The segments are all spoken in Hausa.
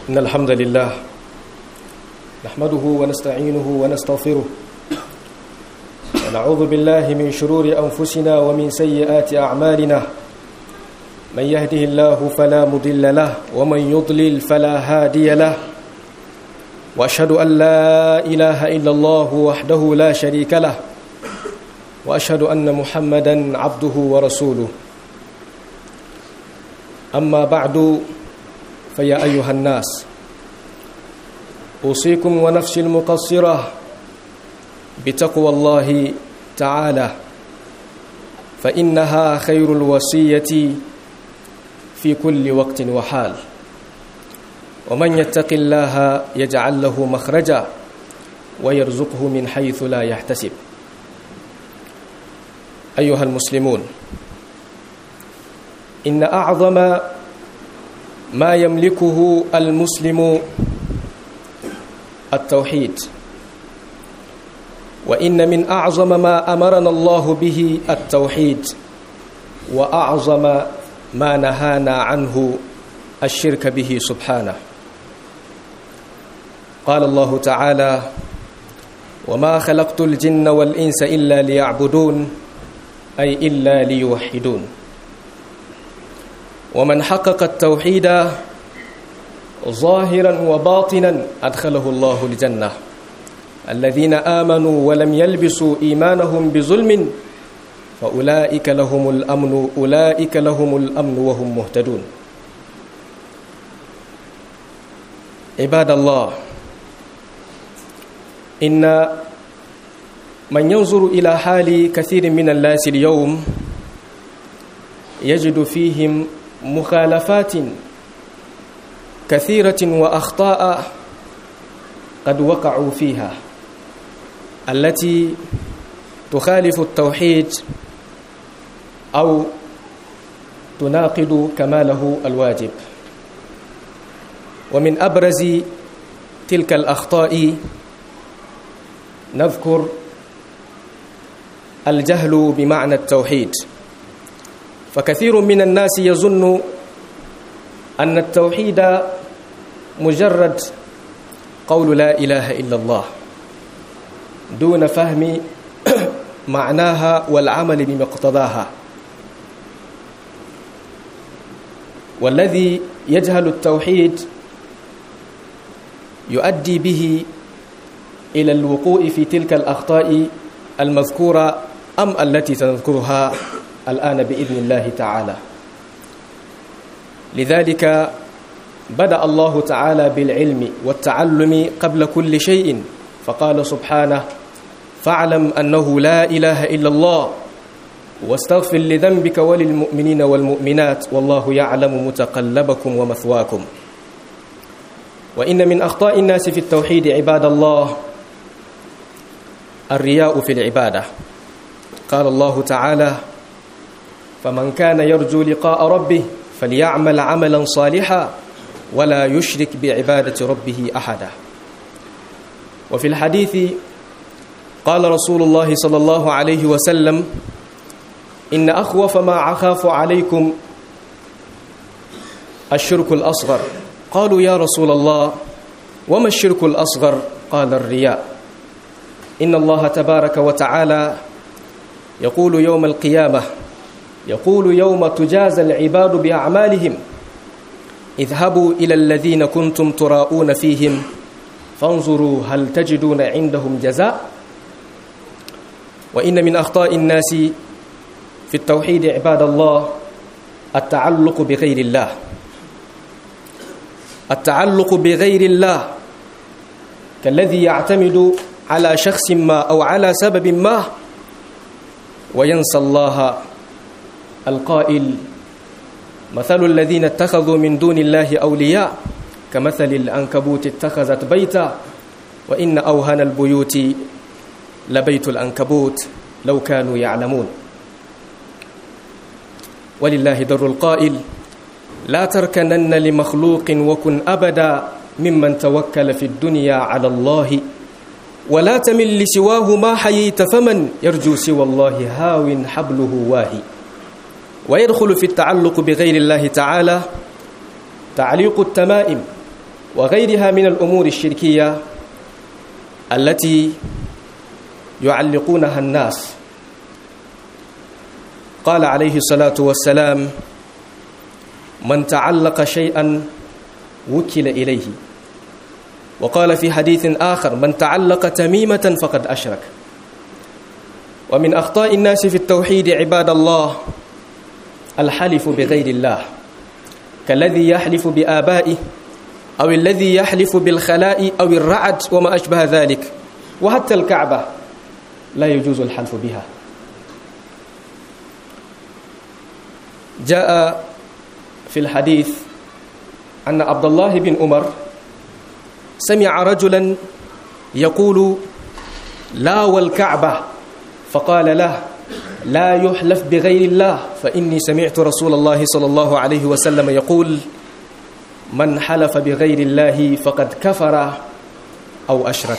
إن الحمد لله نحمده ونستعينه ونستغفره ونعوذ بالله من شرور أنفسنا ومن سيئات أعمالنا من يهده الله فلا مضل له ومن يضلل فلا هادي له وأشهد أن لا إله إلا الله وحده لا شريك له وأشهد أن محمدا عبده ورسوله أما بعد فيا أيها الناس أوصيكم ونفسي المقصرة بتقوى الله تعالى فإنها خير الوصية في كل وقت وحال ومن يتق الله يجعل له مخرجا ويرزقه من حيث لا يحتسب أيها المسلمون إن أعظم ما يملكه المسلم التوحيد وإن من أعظم ما أمرنا الله به التوحيد وأعظم ما نهانا عنه الشرك به سبحانه قال الله تعالى وما خلقت الجن والإنس إلا ليعبدون أي إلا ليوحدون ومن حقق التوحيد ظاهرا وباطنا أدخله الله الجنة الذين آمنوا ولم يلبسوا إيمانهم بظلم فأولئك لهم الأمن أولئك لهم الأمن وهم مهتدون عباد الله إن من ينظر إلى حال كثير من الناس اليوم يجد فيهم مخالفات كثيرة وأخطاء قد وقعوا فيها التي تخالف التوحيد أو تناقض كماله الواجب ومن أبرز تلك الأخطاء نذكر الجهل بمعنى التوحيد فكثير من الناس يظن أن التوحيد مجرد قول لا إله إلا الله دون فهم معناها والعمل بمقتضاها والذي يجهل التوحيد يؤدي به إلى الوقوع في تلك الأخطاء المذكورة أم التي سنذكرها الآن بإذن الله تعالى لذلك بدأ الله تعالى بالعلم والتعلم قبل كل شيء فقال سبحانه فاعلم أنه لا إله إلا الله واستغفر لذنبك وللمؤمنين والمؤمنات والله يعلم متقلبكم ومثواكم وإن من أخطاء الناس في التوحيد عباد الله الرياء في العبادة قال الله تعالى فمن كان يرجو لقاء ربه فليعمل عملا صالحا ولا يشرك بعبادة ربه أحدا وفي الحديث قال رسول الله صلى الله عليه وسلم إن أخوف ما أخاف عليكم الشرك الأصغر قالوا يا رسول الله وما الشرك الأصغر قال الرياء إن الله تبارك وتعالى يقول يوم القيامة يقول يوم تجازى العباد بأعمالهم اذهبوا إلى الذين كنتم تراءون فيهم فانظروا هل تجدون عندهم جزاء وإن من أخطاء الناس في التوحيد عباد الله التعلق بغير الله التعلق بغير الله كالذي يعتمد على شخص ما أو على سبب ما وينسى الله القائل مثل الذين اتخذوا من دون الله أولياء كمثل الأنكبوت اتخذت بيتا وإن أوهن البيوت لبيت الأنكبوت لو كانوا يعلمون ولله در القائل لا تركنن لمخلوق وكن أبدا ممن توكل في الدنيا على الله ولا تمل لسواه ما حييت فمن يرجو سوى الله هاو حبله واهي ويدخل في التعلق بغير الله تعالى تعليق التمائم وغيرها من الأمور الشركية التي يعلقونها الناس قال عليه الصلاة والسلام من تعلق شيئا وكل إليه وقال في حديث آخر من تعلق تميمة فقد أشرك ومن أخطاء الناس في التوحيد عباد الله الحلف بغير الله كالذي يحلف بآبائه أو الذي يحلف بالخلاء أو الرعد وما أشبه ذلك وحتى الكعبة لا يجوز الحلف بها جاء في الحديث أن عبد الله بن عمر سمع رجلا يقول لا والكعبة فقال له لا يحلف بغير الله فإني سمعت رسول الله صلى الله عليه وسلم يقول من حلف بغير الله فقد كفر أو أشرك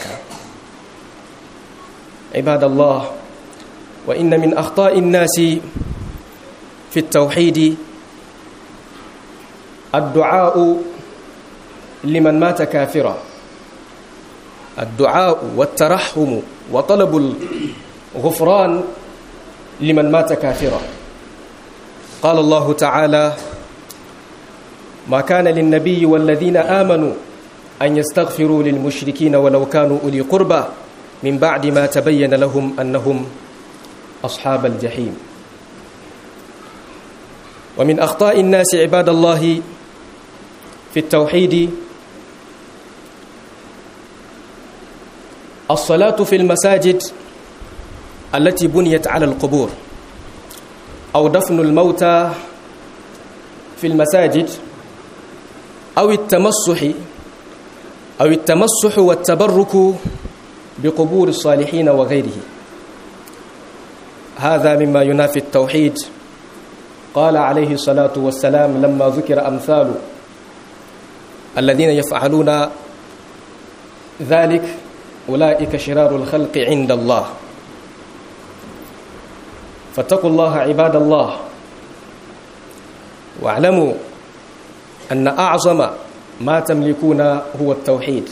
عباد الله وإن من أخطاء الناس في التوحيد الدعاء لمن مات كافرا الدعاء والترحم وطلب الغفران لمن مات كافرا قال الله تعالى ما كان للنبي والذين آمنوا أن يستغفروا للمشركين ولو كانوا أولي قربى من بعد ما تبين لهم أنهم أصحاب الجحيم ومن أخطاء الناس عباد الله في التوحيد الصلاة في المساجد التي بنيت على القبور أو دفن الموتى في المساجد أو التمسح أو التمسح والتبرك بقبور الصالحين وغيره هذا مما ينافي التوحيد قال عليه الصلاة والسلام لما ذكر أمثال الذين يفعلون ذلك أولئك شرار الخلق عند الله فاتقوا الله عباد الله واعلموا أن أعظم ما تملكون هو التوحيد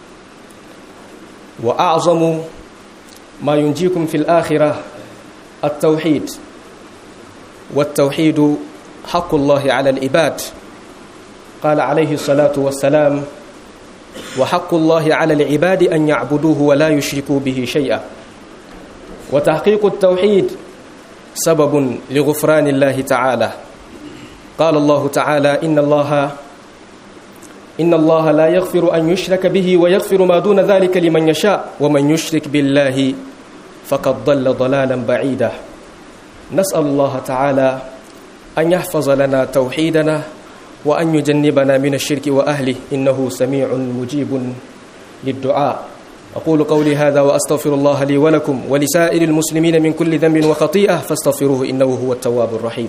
وأعظم ما ينجيكم في الآخرة التوحيد والتوحيد حق الله على العباد قال عليه الصلاة والسلام وحق الله على العباد أن يعبدوه ولا يشركوا به شيئا وتحقيق التوحيد سبب لغفران الله تعالى قال الله تعالى إن الله إن الله لا يغفر أن يشرك به ويغفر ما دون ذلك لمن يشاء ومن يشرك بالله فقد ضل ضلالا بعيدا نسأل الله تعالى أن يحفظ لنا توحيدنا وأن يجنبنا من الشرك وأهله إنه سميع مجيب للدعاء أقول قولي هذا وأستغفر الله لي ولكم ولسائر المسلمين من كل ذنب وخطيئة فاستغفروه إنه هو التواب الرحيم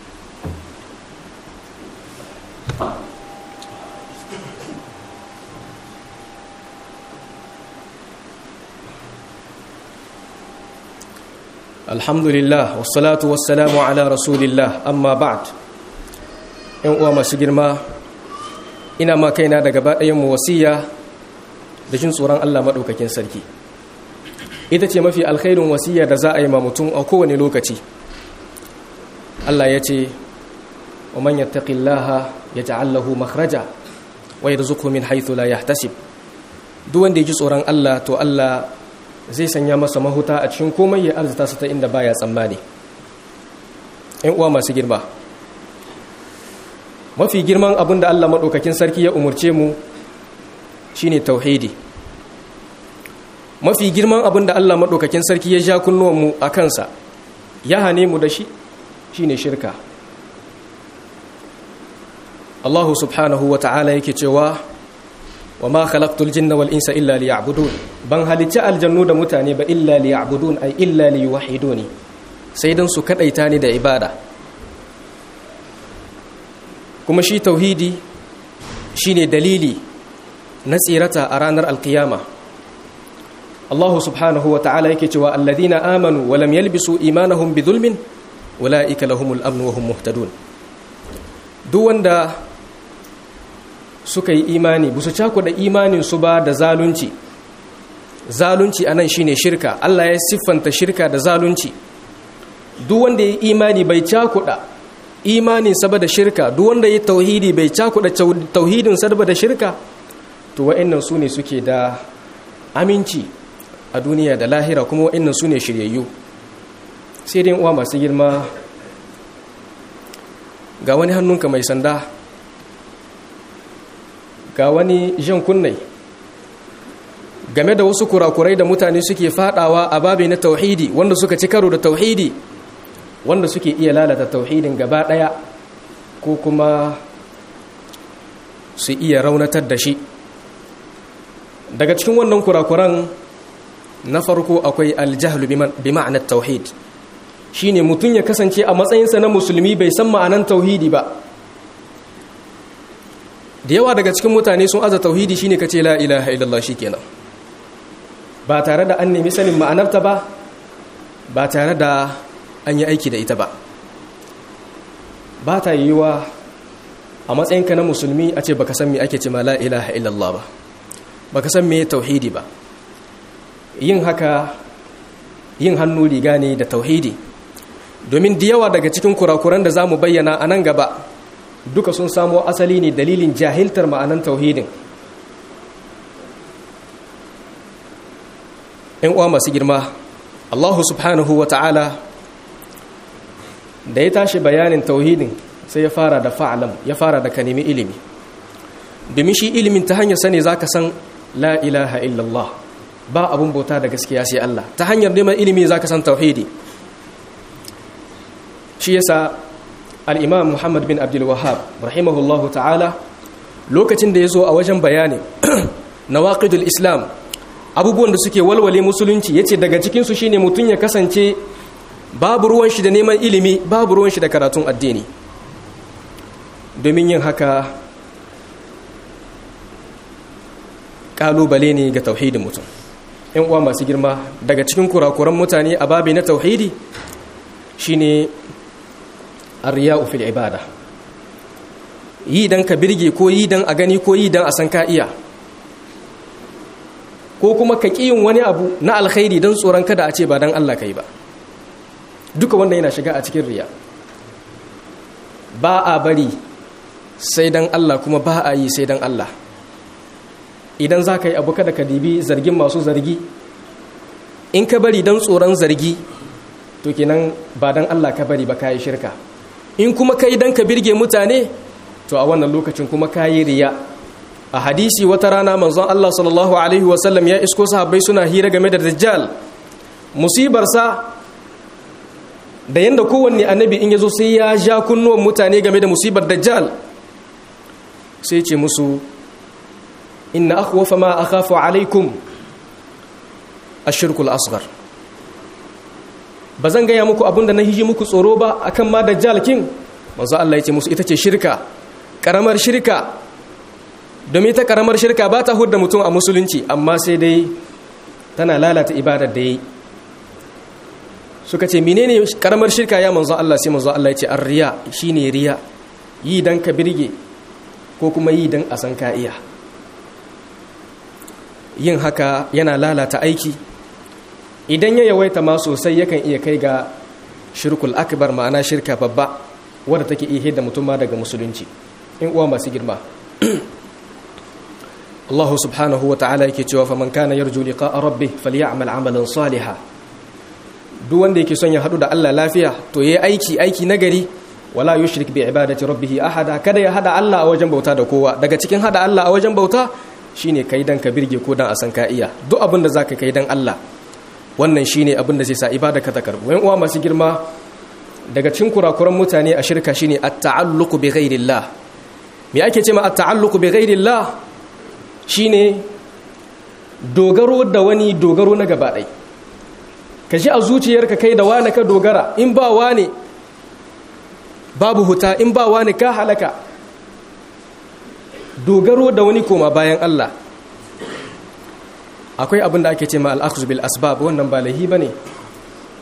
alhamdulillah wassalatu wassalamu ala rasulillah amma ba'd yan uwa masu girma ina ma kaina da gaba ɗayan mu wasiya da jin tsoron Allah maɗaukakin sarki ita ce mafi alkhairin wasiya da za a yi ma mutum a kowane lokaci Allah ya ce wa man yattaqillaha yaj'al lahu makhraja wa yarzuqhu min haythu la yahtasib duk wanda ya ji tsoron Allah to Allah zai sanya masa mahuta a cikin komai ya arzita su ta inda baya tsammani ‘yan uwa masu girma mafi girman abin da Allah maɗaukakin sarki ya umarce mu shine tauhidi mafi girman abin da Allah maɗaukakin sarki ya ja kunnuwanmu a kansa ya hane mu da shi shine shirka Allah subhanahu wa ta'ala yake cewa wa ma khalaqtul jinna wal insa illa liya'budun ban halicci aljannu da mutane ba illa liya'budun ay illa liyuwahhiduni sai dan su kadaita ni da ibada kuma shi tauhidi shine dalili na tsirata a ranar alkiyama Allah subhanahu wa ta'ala yake cewa alladhina amanu wa lam yalbisu imanahum bidhulmin ulaika lahumul amn wa hum muhtadun duk wanda suka yi imani ba su cakuɗa imaninsu ba da zalunci zalunci a nan shine shirka Allah ya siffanta shirka da zalunci duk wanda ya yi imani bai cakuɗa imanin saba da shirka duk wanda ya tauhidi bai cakuɗa tauhidin saba da shirka to wa'annan su ne suke da aminci a duniya da lahira kuma wa'annan su ne shiryayyu sai dai uwa masu girma ga wani hannunka mai sanda ga wani jan kunnai game da wasu kurakurai da mutane suke fadawa a babi na tauhidi wanda suka ci karo da tauhidi wanda suke iya lalata tauhidin gaba daya ko kuma su iya raunatar da shi daga cikin wannan kurakuran na farko akwai aljahlu bi ma'anar tauhid shine mutum ya kasance a matsayinsa na musulmi bai san ma'anan tauhidi ba da yawa daga cikin mutane sun aza tauhidi shine kace la ilaha illallah shikenan ba tare da an nemi sanin ma'anarta ba ba tare da an yi aiki da ita ba ba ta yiwuwa a matsayinka na musulmi a ce baka san me ake ce ma la ilaha illallah ba baka san me tauhidi ba yin haka yin hannu riga ne da tauhidi domin da yawa daga cikin kurakuran da za mu bayyana a nan gaba duka sun samo asali ne dalilin jahiltar ma'anan tauhidin ‘yan uwa masu girma allahu subhanahu wa ta'ala da ya tashi bayanin tauhidin sai ya fara da fa'alam ya fara da ka nemi ilimi domin shi ilimin ta hanyar sani za ka san la ilaha illallah ba abun bauta da gaskiya sai Allah ta hanyar neman ilimi za ka san tauhidi shi yasa al'imam muhammad bin abdulwahab rahimahullahu ta'ala lokacin da ya zo a wajen bayani na waƙidul islam abubuwan da suke walwale musulunci ya ce daga cikinsu shi ne mutum ya kasance babu ruwan shi da neman ilimi babu ruwan shi da karatun addini domin yin haka ƙalubale ne ga tauhidin mutum ‘yan uwa masu girma daga cikin kurakuran mutane a babi na tauhidi shine arriya'u fil ibada yi dan ka birge ko yi dan a gani ko yi dan a san ka iya ko kuma ka yin wani abu na alkhairi don tsoron kada a ce ba dan Allah kai ba duka wanda yana shiga a cikin riya ba a bari sai dan Allah kuma ba a yi sai dan Allah idan za ka yi abu kada ka dibi zargin masu zargi in ka bari don tsoron zargi to kenan ba don Allah ka bari ba ka yi shirka in kuma ka yi don ka birge mutane to a wannan lokacin kuma ka yi riya a hadisi wata rana manzon Allah sallallahu alaihi wasallam ya isko sahabbai suna hira game da dajjal musibarsa da yanda kowanne annabi in ya zo sai ya ja kunnuwan mutane game da musibar dajjal sai ce musu inna akhwafa ma akhafu alaikum ashirkul asghar bazan gaya muku abinda na hiji muku tsoro ba akan ma dajjal kin manzo Allah yace musu ita ce shirka karamar shirka domin ta karamar shirka ba ta hudda mutum a musulunci amma sai dai tana lalata ibadar da yi suka ce menene karamar shirka ya manzo Allah sai manzo Allah yace ar-riya shine riya yi dan ka birge ko kuma yi dan a san ka iya yin haka yana lalata aiki idan ya yawaita ma sosai yakan iya kai ga shirkul akbar ma'ana shirka babba wadda take iya da mutum ma daga musulunci in uwa masu girma Allah subhanahu wa ta'ala yake cewa fa man kana yarju liqa'a rabbih falya'mal 'amalan salihan duk wanda yake son ya hadu da Allah lafiya to yayi aiki aiki nagari wala yushrik bi ibadati rabbih ahada kada ya hada Allah a wajen bauta da kowa daga cikin hada Allah a wajen bauta shine kai dan ka birge ko dan a san ka iya duk abin da zaka kai dan Allah wannan shine abin da zai sa ibada ka ta karbu wayan uwa masu girma daga cikin kurakuran mutane a shirka shine at-ta'alluq bi ghairillah me ake cewa at-ta'alluq bi ghairillah shine dogaro da wani dogaro na gaba dai ka ji a zuciyarka kai da wani ka dogara in ba wani babu huta in ba wani ka halaka dogaro da wani koma bayan Allah akwai abin da ake ce ma al'akhuz bil asbab wannan ba lahi bane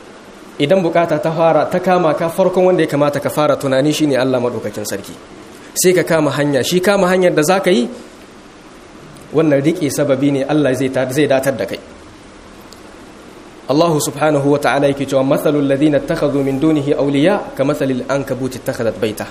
idan bukata ta fara ta kama ka farkon wanda ya kamata ka fara tunani shine Allah madaukakin sarki sai ka kama hanya shi kama hanyar da za ka yi wannan riƙe sababi ne Allah zai datar da kai Allah subhanahu wa ta'ala yake cewa matsalul ladina takhadhu min dunihi awliya ka matsalil ankabuti takhadat baita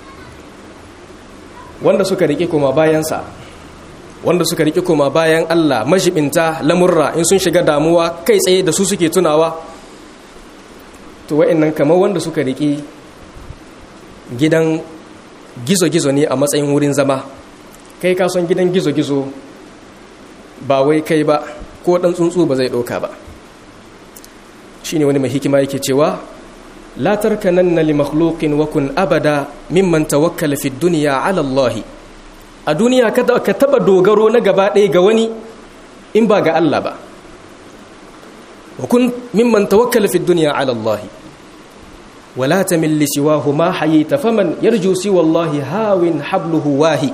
wanda suka riƙe kuma bayansa wanda suka riƙe kuma bayan Allah majibinta lamurra in sun shiga damuwa kai tsaye da su suke tunawa to wa'annan kamar wanda suka riƙe gidan gizo-gizo ne a matsayin wurin zama kai ka son gidan gizo-gizo ba wai kai ba ko ɗan tsuntsu ba zai ɗauka ba shi ne wani mai hikima yake cewa la tarkananna li makhluqin wa kun abada mimman tawakkala fi dunya ala Allah a duniya ka taba dogaro na gaba ɗaya ga wani in ba ga Allah ba wa kun mimman tawakkala fi dunya ala Allah wala tamil li siwahu ma hayita faman yarju siwa Allah hawin habluhu wahi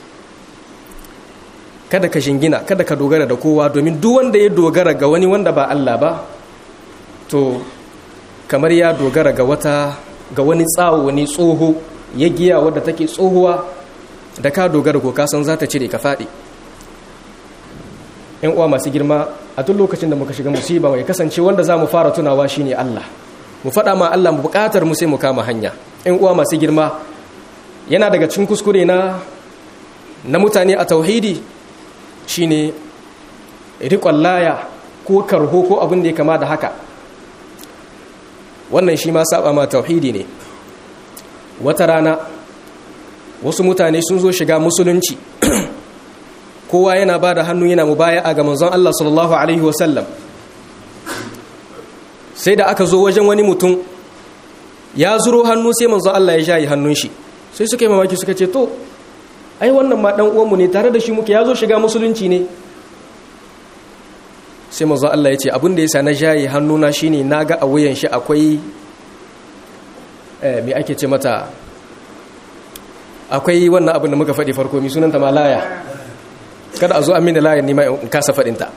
kada ka shingina kada ka dogara da kowa domin duk wanda ya dogara ga wani wanda ba Allah ba to kamar ya dogara ga wata ga wani tsawo wani tsoho ya giya wadda take tsohuwa da ka dogara ko kasan za ta cire ka faɗi ‘yan uwa masu girma a duk lokacin da muka shiga musiba mai kasance wanda za mu fara tunawa shine Allah mu faɗa ma Allah mu buƙatar mu sai mu kama hanya ‘yan uwa masu girma yana daga cikin kuskure na na mutane a tauhidi shine riƙon laya ko karho ko abin da ya kama da haka wannan shi ma saba ma tauhidi ne wata rana wasu mutane sun zo shiga musulunci kowa yana ba da hannu yana mubaya a ga manzon Allah sallallahu alaihi wasallam sai da aka zo wajen wani mutum ya zuro hannu sai manzon Allah ya shayi hannun shi sai suka yi mamaki suka ce to ai wannan ma dan uwanmu ne tare da shi muke ya zo shiga musulunci ne sai manzon Allah ya ce abin da yasa na shayi hannuna shine naga a wuyan shi akwai me ake ce mata akwai wannan abin da muka faɗi farko mi sunanta ma laya kada a zo an mini layan nima in kasa faɗinta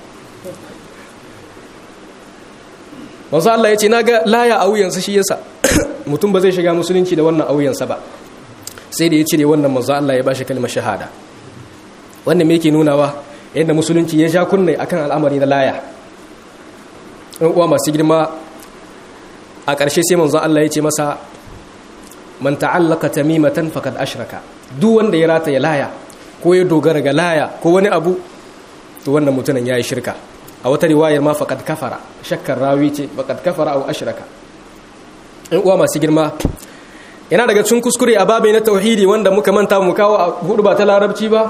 wanzu Allah ya ce na ga laya a wuyansa shi yasa mutum ba zai shiga musulunci da wannan a wuyansa ba sai da ya cire wannan manzo Allah ya bashi kalmar shahada wannan me yake nunawa yadda musulunci ya sha kunne akan al'amari na laya ɗan uwa masu girma a ƙarshe sai manzo Allah ya ce masa man ta'allaka tamimatan faqad ashraka duk wanda ya rata ya laya ko ya dogara ga laya ko wani abu to wannan mutumin yayi shirka a wata riwayar ma faqad kafara shakkar rawi ce faqad kafara aw ashraka in uwa masu girma yana daga cikin kuskure a babai na tauhidi wanda muka manta mu kawo a hudu ba ta larabci ba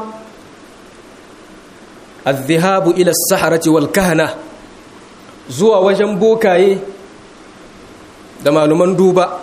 az-zihabu ila as-saharati wal kahana zuwa wajen bokaye da maluman duba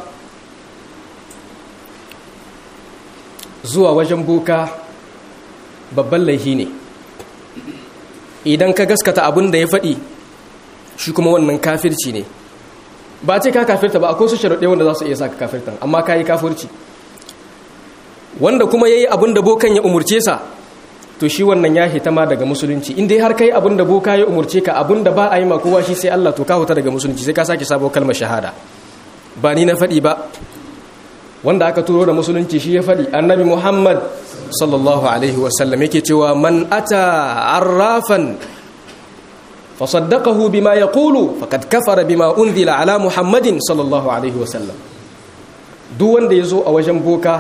zuwa wajen boka babban laihi ne idan ka gaskata abin da ya faɗi shi kuma wannan kafirci ne ba ce ka kafirta ba akwai su sharaɗe wanda za su iya sa ka kafirta amma ka yi kafirci wanda kuma ya yi abin da bokan ya umurce sa to shi wannan ya hita ma daga musulunci inda har ka yi abin da boka ya umurce ka abin da ba a yi ma kowa shi sai Allah to ka huta daga musulunci sai ka sake sabo kalmar shahada ba ni na faɗi ba wanda aka turo da musulunci shi ya faɗi annabi muhammad sallallahu alaihi wasallam yake cewa man ata arrafan fasaddaqahu bima yaqulu faqad kafara bima unzila ala muhammadin sallallahu alaihi wasallam duk wanda yazo a wajen boka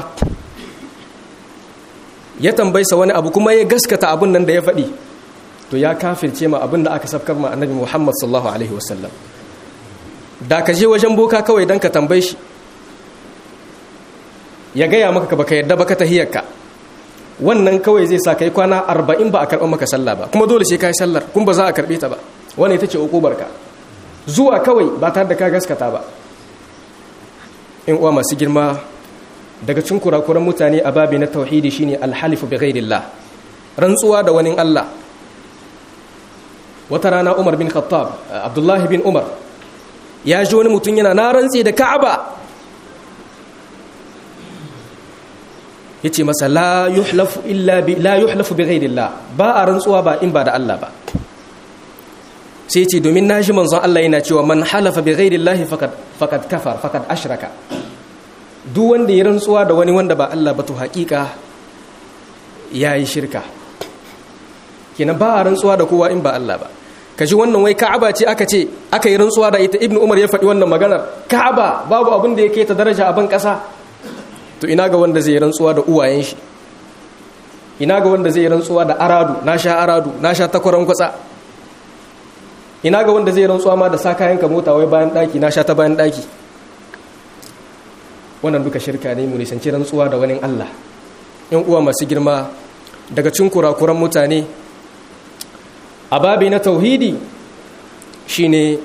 ya tambaysa wani abu kuma ya gaskata abun nan da ya faɗi to ya kafirce ma abin da aka safkar ma annabi muhammad sallallahu alaihi wasallam da ka je wajen boka kawai dan ka tambaye shi ya gaya maka ka baka yadda baka tahiyarka wannan kawai zai sa kai kwana arba'in ba a karɓar maka sallah ba kuma dole sai ka yi sallar kun ba za a karɓe ta ba wani ita ce ka zuwa kawai ba tare da ka gaskata ba in uwa masu girma daga cikin kurakuran mutane a babi na tauhidi shine alhalifu bi ghairillah rantsuwa da wani Allah wata rana Umar bin Khattab Abdullah bin Umar ya ji wani mutum yana na rantsi da Ka'aba yace masa la yuhlafu illa bi la yuhlafu bi ghairillah ba a rantsuwa ba in ba da Allah ba sai yace domin naji manzon Allah yana cewa man halafa bi ghairillah faqad faqad kafar faqad ashraka duk wanda ya rantsuwa da wani wanda ba Allah ba to haƙiƙa yayi shirka kenan ba a rantsuwa da kowa in ba Allah ba kaji wannan wai Ka'aba ce aka ce aka yi rantsuwa da ita Ibn Umar ya faɗi wannan maganar Ka'aba babu abin da yake ta daraja a ban ƙasa to ina ga wanda zai rantsuwa da uwayen shi ina ga wanda zai rantsuwa da aradu na sha aradu na sha takwaran kwatsa ina ga wanda zai rantsuwa ma da sa kayan ka mota wai bayan daki na sha ta bayan daki wannan duka shirka ne mu nisanci rantsuwa da wani Allah in uwa masu girma daga cin kurakuran mutane a babi na tauhidi shine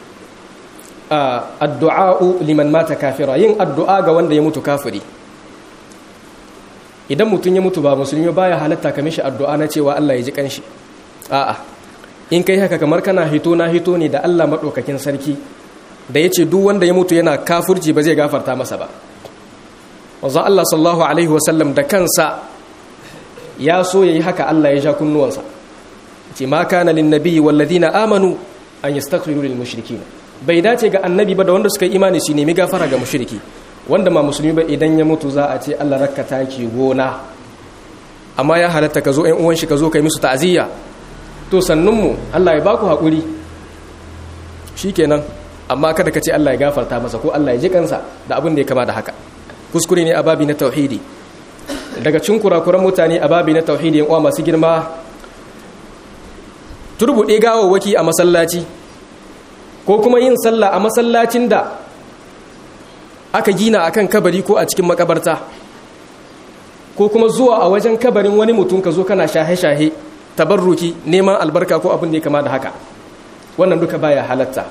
addu'a'u liman mata kafira yin addu'a ga wanda ya mutu kafiri idan mutum ya mutu ba musulmi baya halatta ka mishi addu'a na cewa Allah ya ji kanshi a'a in kai haka kamar kana hito na hito ne da Allah madaukakin sarki da yace duk wanda ya mutu yana kafirci ba zai gafarta masa ba wanzan Allah sallallahu alaihi wasallam da kansa ya so yayi haka Allah ya ja kunnuwansa ce ma kana lin nabiyyi wal ladina amanu an yastaghfiru lil mushrikeen bai dace ga annabi ba da wanda suka yi imani su nemi gafara ga mushriki wanda ma musulmi ba idan ya mutu za a ce Allah rakka taki gona amma ya halatta ka zo ɗan uwan shi ka zo kai musu ta'aziyya to sannunmu Allah ya baku haƙuri shikenan amma kada ka ce Allah ya gafarta masa ko Allah ya ji kansa da abin da ya kama da haka kuskure ne a babi na tauhidi daga cin kurakuran mutane a babi na tauhidi yan uwa masu girma turbuɗe gawawwaki a masallaci ko kuma yin sallah a masallacin da aka gina akan kabari ko a cikin makabarta ko kuma zuwa a wajen kabarin wani mutum ka zo kana shahe-shahe tabarruki neman albarka ko abin da ya kama da haka wannan duka baya halatta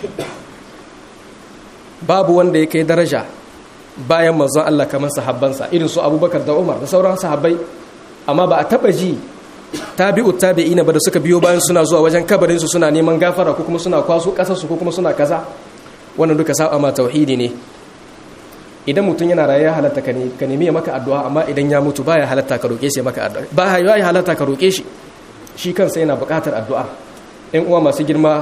babu wanda ya kai daraja bayan manzon Allah kamar sahabbansa irin su abubakar da umar da sauran sahabbai amma ba a taba ji tabi'u tabi'ina ba da suka biyo bayan suna zuwa wajen kabarin su suna neman gafara ko kuma suna kwaso kasar su ko kuma suna kaza wannan duka sa'a ma tauhidi ne idan mutum yana raye ya halatta ka nemi ya maka addu'a amma idan ya mutu baya halatta ka roke shi maka addu'a ba ya halatta ka roke shi shi kansa yana buƙatar addu'a ɗan uwa masu girma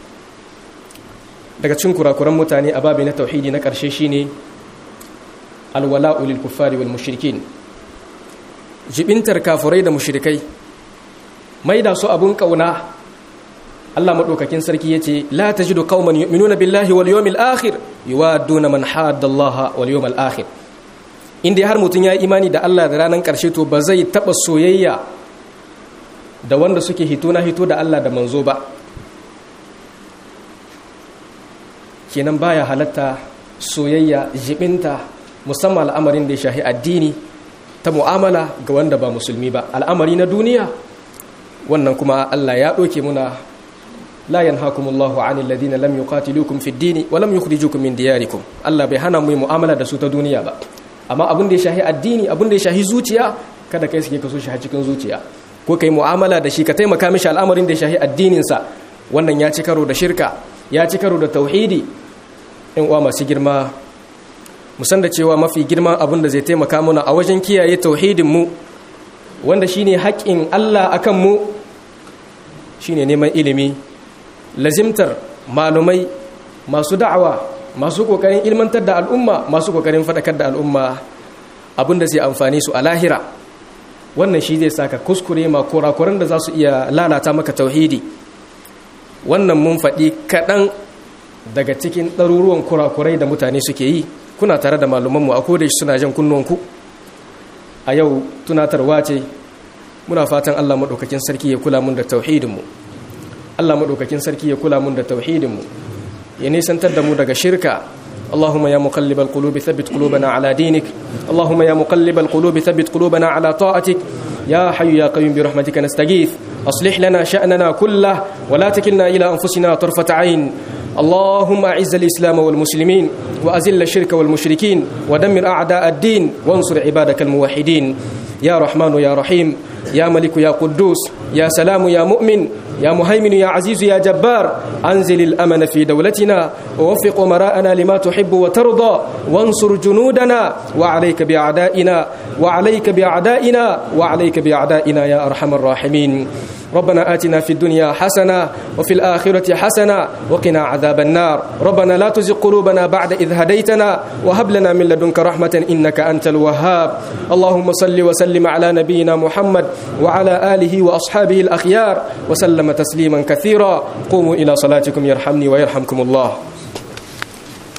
daga cin kurakuran mutane a babi na tauhidi na ƙarshe shine alwala'u lil kuffari wal mushrikin jibintar kafurai da mushrikai mai da su abun kauna Allah madaukakin sarki yace la tajidu qauman yu'minuna billahi wal yawmil akhir yuwadduna man hadda Allah wal yawmil akhir inda har mutun ya imani da Allah da ranar karshe to ba zai taba soyayya da wanda suke hito na hito da Allah da manzo ba kenan baya halatta soyayya jibinta musamman al'amarin da ya shahi addini ta mu'amala ga wanda ba musulmi ba al'amari na duniya wannan kuma Allah ya ɗoke muna la yanhakumullahu 'anil ladina lam yuqatilukum fid dini wa lam yukhrijukum min diyarikum Allah bai hana mu yi mu'amala da su ta duniya ba amma abin da ya shahi addini abin da ya shahi zuciya kada kai suke kaso shi a cikin zuciya ko kai mu'amala da shi ka taimaka mishi al'amarin da ya shahi addinin sa wannan ya ci karo da shirka ya ci karo da tauhidi in uwa masu girma musan da cewa mafi girman abin da zai taimaka muna a wajen kiyaye tauhidinmu wanda shine haƙƙin Allah akan mu shine neman ilimi lazimtar malumai masu da'awa masu kokarin ilmantar da al'umma masu kokarin faɗakar da al'umma abin da zai amfani su a lahira wannan shi zai saka kuskure ma kurakuran da za su iya lalata maka tauhidi wannan mun faɗi kaɗan daga cikin ɗaruruwan kurakurai da mutane suke yi kuna tare da malumanmu a koda shi suna jan kunnuwanku a yau tunatarwa ce muna fatan Allah maɗaukakin sarki ya kula mun da tauhidinmu Allah maɗaukakin sarki ya kula mun da tauhidinmu ya nisantar da mu daga shirka اللهم يا مقلب القلوب ثبت قلوبنا على دينك اللهم يا مقلب القلوب ثبت قلوبنا على طاعتك يا حي يا قيوم برحمتك نستغيث أصلح لنا شأننا كله ولا تكلنا إلى أنفسنا طرفة عين اللهم أعز الإسلام والمسلمين وأزل الشرك والمشركين ودمر أعداء الدين وانصر عبادك الموحدين يا رحمن يا رحيم يا ملك يا قدوس يا سلام يا مؤمن يا مهيمن يا عزيز يا جبار أنزل الأمن في دولتنا ووفق أمراءنا لما تحب وترضى وانصر جنودنا وعليك بأعدائنا وعليك بأعدائنا وعليك بأعدائنا يا أرحم الراحمين ربنا آتنا في الدنيا حسنة وفي الآخرة حسنة وقنا عذاب النار ربنا لا تزغ قلوبنا بعد إذ هديتنا وهب لنا من لدنك رحمة إنك أنت الوهاب اللهم صل وسلم على نبينا محمد وعلى آله وأصحابه الأخيار وسلم تسليما كثيرا قوموا إلى صلاتكم يرحمني ويرحمكم الله